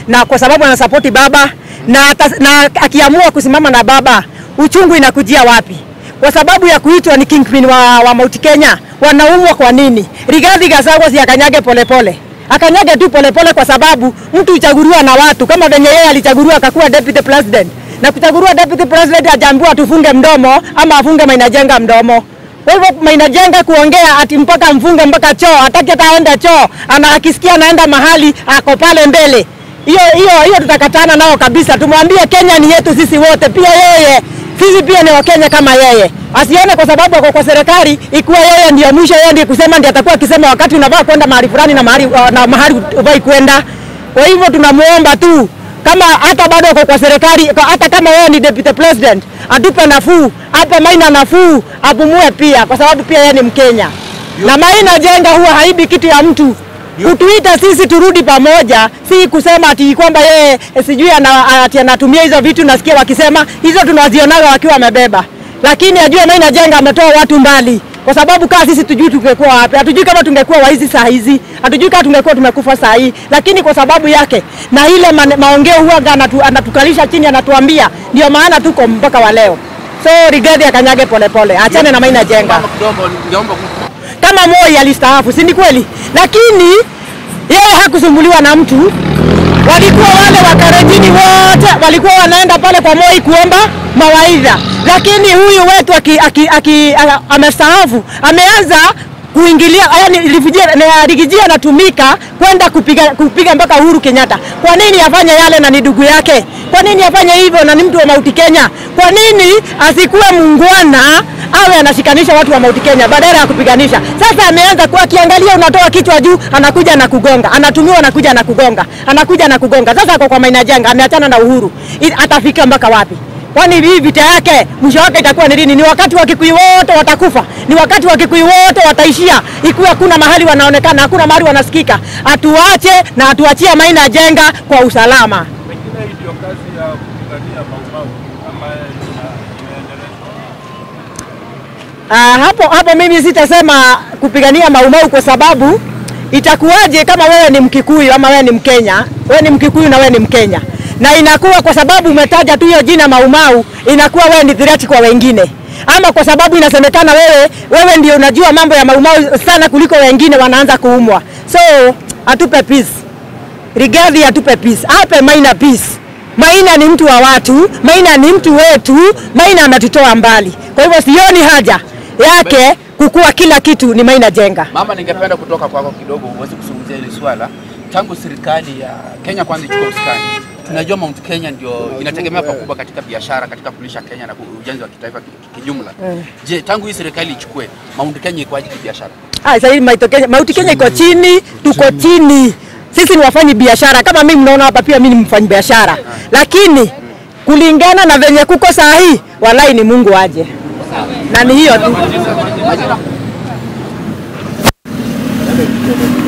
na kwa sababu anasapoti baba na, ata, na akiamua kusimama na baba, uchungu inakujia wapi? Kwa sababu ya kuitwa ni kingpin wa, wa Mount Kenya, wanaumwa kwa nini? Rigathi Gachagua si akanyage polepole akanyage tu polepole, kwa sababu mtu huchaguliwa na watu, kama venye yeye alichaguliwa akakuwa deputy president, na kuchaguliwa deputy president hajaambiwa tufunge mdomo ama afunge Maina Jenga mdomo. Kwa hivyo Maina Jenga kuongea ati mpaka mfunge mpaka choo, hataki hata aende choo, ana akisikia anaenda mahali ako pale mbele hiyo hiyo hiyo tutakatana nao kabisa. Tumwambie Kenya ni yetu sisi wote, pia yeye sisi pia ni Wakenya kama yeye. Asione kwa sababu ako kwa serikali ikuwa yeye ndio mwisho, yeye ndiye kusema, ndiye atakuwa akisema wakati unavaa kwenda mahali fulani na mahali na mahali uvai kwenda. Kwa hivyo tunamuomba tu kama hata bado uko kwa serikali, hata kama wewe ni deputy president, atupe nafuu, ape Maina nafuu, apumue pia, kwa sababu pia yeye ni Mkenya na Maina Jenga huwa haibi kitu ya mtu kutuita sisi turudi pamoja, si kusema ati kwamba yeye sijui ana, ati anatumia hizo vitu. Nasikia wakisema hizo tunazionaga wakiwa wamebeba, lakini ajue Maina Jenga ametoa watu mbali, kwa sababu kaa sisi tujui tungekuwa wapi, hatujui kama tungekuwa waizi saa hizi, hatujui kama tungekuwa tumekufa saa hii, lakini kwa sababu yake na ile ma, maongeo huaga anatu, anatukalisha chini, anatuambia ndio maana tuko mpaka wa leo. So Rigathi akanyage polepole, achane na Maina Jenga kama Moi alistaafu, si ni kweli? Lakini yeye hakusumbuliwa na mtu. Walikuwa wale wakarejini wote walikuwa wanaenda pale kwa Moi kuomba mawaidha, lakini huyu wetu aki, aki, aki, amestaafu ameanza kuingilia yani Rigiji anatumika kwenda kupiga, kupiga mpaka Uhuru Kenyatta. Kwa nini afanye yale na ni ndugu yake? Kwa nini afanye hivyo na ni mtu wa Mount Kenya? Kwa nini asikuwe muungwana awe anashikanisha watu wa Mount Kenya badala ya kupiganisha? Sasa ameanza kuwa akiangalia, unatoa kichwa juu, anakuja na kugonga, anatumiwa, anakuja na kugonga, anakuja na kugonga. Sasa ako kwa Maina Jenga, ameachana na Uhuru, atafika mpaka wapi? Kwani hii vita yake mwisho wake itakuwa ni lini? Ni wakati wa Kikuyu wote watakufa, ni wakati wa Kikuyu wote wataishia, ikiwa hakuna mahali wanaonekana, hakuna mahali wanasikika. Atuache na atuachie Maina Jenga kwa usalama. Pengine hii ndio kazi ya kupigania Maumau ambaye Uh, hapo hapo mimi sitasema kupigania Maumau kwa sababu itakuwaje kama wewe ni Mkikuyu ama wewe ni Mkenya, wewe ni Mkikuyu na wewe ni Mkenya, na inakuwa kwa sababu umetaja tu hiyo jina Maumau, inakuwa wewe ni threat kwa wengine, ama kwa sababu inasemekana wewe wewe ndio unajua mambo ya Maumau sana kuliko wengine, wanaanza kuumwa. So atupe peace, Rigathi atupe peace, ape Maina peace. Maina ni mtu wa watu, Maina ni mtu wetu, Maina ametutoa mbali. Kwa hivyo sioni haja yake kukua kila kitu ni Maina Jenga. Mama, ningependa kutoka kwako kidogo uweze kuzungumzia hili swala. Tangu serikali ya Kenya kwanza ichukue usukani, tunajua Mount Kenya ndio inategemea pakubwa katika biashara, katika kulisha Kenya na ujenzi wa kitaifa kijumla. Je, tangu hii serikali ichukue Mount Kenya ikoaje kibiashara? Ah, sasa hivi Mount Kenya, Mount Kenya iko chini, tuko chini. Sisi ni wafanyi biashara kama mimi mnaona hapa, pia mimi ni mfanyi biashara, lakini kulingana na venye kuko saa hii, walai ni Mungu aje, na ni hiyo tu.